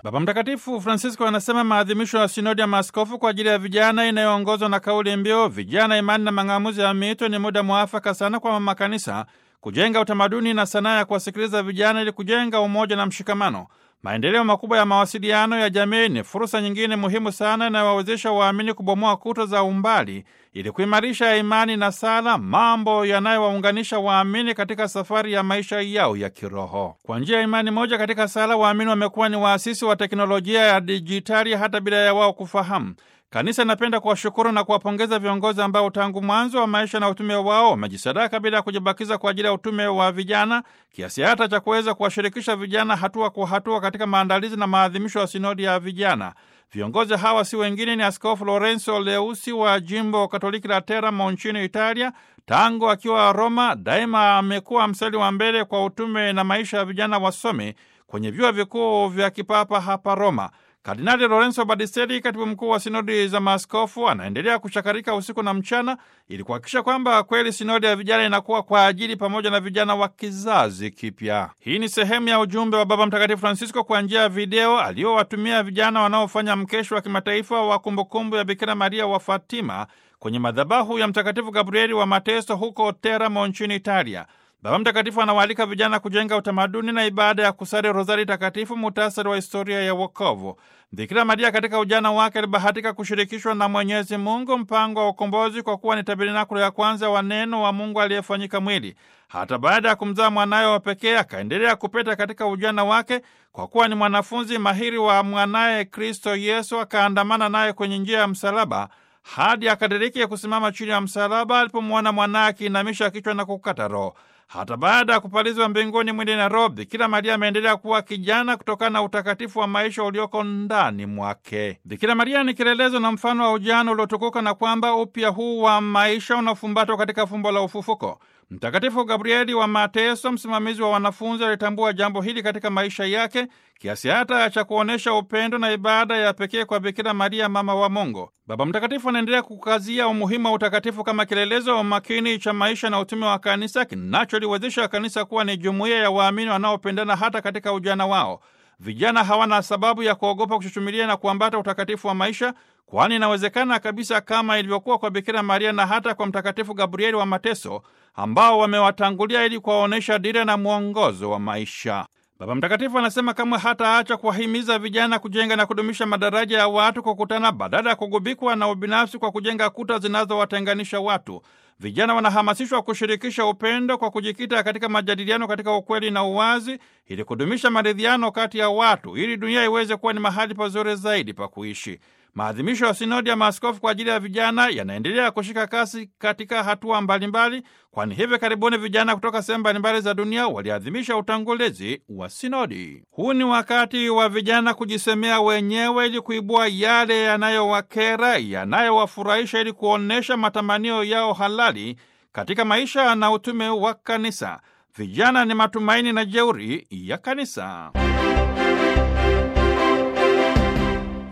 Baba Mtakatifu Francisco anasema maadhimisho ya sinodi ya maaskofu kwa ajili ya vijana inayoongozwa na kauli mbiu vijana, imani na mang'amuzi ya miito ni muda mwafaka sana kwa mama kanisa kujenga utamaduni na sanaa ya kuwasikiliza vijana ili kujenga umoja na mshikamano. Maendeleo makubwa ya mawasiliano ya jamii ni fursa nyingine muhimu sana inayowawezesha waamini kubomoa kuta za umbali ili kuimarisha imani na sala, mambo yanayowaunganisha waamini katika safari ya maisha yao ya kiroho. Kwa njia ya imani moja katika sala, waamini wamekuwa ni waasisi wa teknolojia ya dijitali hata bila ya wao kufahamu. Kanisa inapenda kuwashukuru na kuwapongeza viongozi ambao tangu mwanzo wa maisha na utume wao wamejisadaka bila ya kujibakiza kwa ajili ya utume wa vijana, kiasi hata cha kuweza kuwashirikisha vijana hatua kwa hatua katika maandalizi na maadhimisho ya sinodi ya vijana. Viongozi hawa si wengine ni Askofu Lorenzo Leusi wa jimbo Katoliki la Teramo nchini Italia. Tangu akiwa Roma, daima amekuwa mstari wa mbele kwa utume na maisha ya vijana wasomi kwenye vyuo vikuu vya kipapa hapa Roma. Kardinali Lorenzo Badistelli, katibu mkuu wa sinodi za maaskofu, anaendelea kuchakarika usiku na mchana ili kuhakikisha kwamba kweli sinodi ya vijana inakuwa kwa ajili pamoja na vijana wa kizazi kipya. Hii ni sehemu ya ujumbe wa Baba Mtakatifu Francisco kwa njia ya video aliowatumia vijana wanaofanya mkesho wa kimataifa wa kumbukumbu ya Bikira Maria wa Fatima kwenye madhabahu ya Mtakatifu Gabrieli wa Mateso huko Teramo nchini Italia. Baba Mtakatifu anawaalika vijana kujenga utamaduni na ibada ya kusali rozari takatifu, muhtasari wa historia ya wokovu. Bikira Maria katika ujana wake alibahatika kushirikishwa na Mwenyezi Mungu mpango wa ukombozi kwa kuwa ni tabernakulo ya kwanza wa neno wa Mungu aliyefanyika mwili. Hata baada ya kumzaa mwanaye wa pekee, akaendelea kupeta katika ujana wake kwa kuwa ni mwanafunzi mahiri wa mwanaye Kristo Yesu, akaandamana naye kwenye njia ya msalaba hadi akadiriki ya kusimama chini ya msalaba alipomwona mwanaye akiinamisha kichwa na kukata roho. Hata baada ya kupalizwa mbinguni mwili na roho, Bikira Maria ameendelea kuwa kijana kutokana na utakatifu wa maisha ulioko ndani mwake. Bikira Maria ni kielelezo na mfano wa ujana uliotukuka, na kwamba upya huu wa maisha unafumbatwa katika fumbo la ufufuko. Mtakatifu Gabrieli wa Mateso, msimamizi wa wanafunzi, alitambua jambo hili katika maisha yake kiasi hata cha kuonyesha upendo na ibada ya pekee kwa Bikira Maria, mama wa Mungu. Baba Mtakatifu anaendelea kukazia umuhimu wa utakatifu kama kielelezo wa makini cha maisha na utume wa kanisa kinacholiwezesha kanisa kuwa ni jumuiya ya waamini wanaopendana hata katika ujana wao. Vijana hawana sababu ya kuogopa kuchuchumilia na kuambata utakatifu wa maisha, kwani inawezekana kabisa kama ilivyokuwa kwa Bikira Maria na hata kwa Mtakatifu Gabrieli wa Mateso ambao wamewatangulia ili kuwaonyesha dira na mwongozo wa maisha. Baba Mtakatifu anasema kamwe hataacha kuwahimiza vijana kujenga na kudumisha madaraja ya watu kukutana, badala ya kugubikwa na ubinafsi kwa kujenga kuta zinazowatenganisha watu. Vijana wanahamasishwa kushirikisha upendo kwa kujikita katika majadiliano katika ukweli na uwazi, ili kudumisha maridhiano kati ya watu, ili dunia iweze kuwa ni mahali pazuri zaidi pa kuishi. Maadhimisho ya sinodi ya maaskofu kwa ajili ya vijana yanaendelea kushika kasi katika hatua mbalimbali, kwani hivi karibuni vijana kutoka sehemu mbalimbali za dunia waliadhimisha utangulizi wa sinodi. Huu ni wakati wa vijana kujisemea wenyewe ili kuibua yale yanayowakera, yanayowafurahisha, ili kuonyesha matamanio yao halali katika maisha na utume wa kanisa. Vijana ni matumaini na jeuri ya kanisa.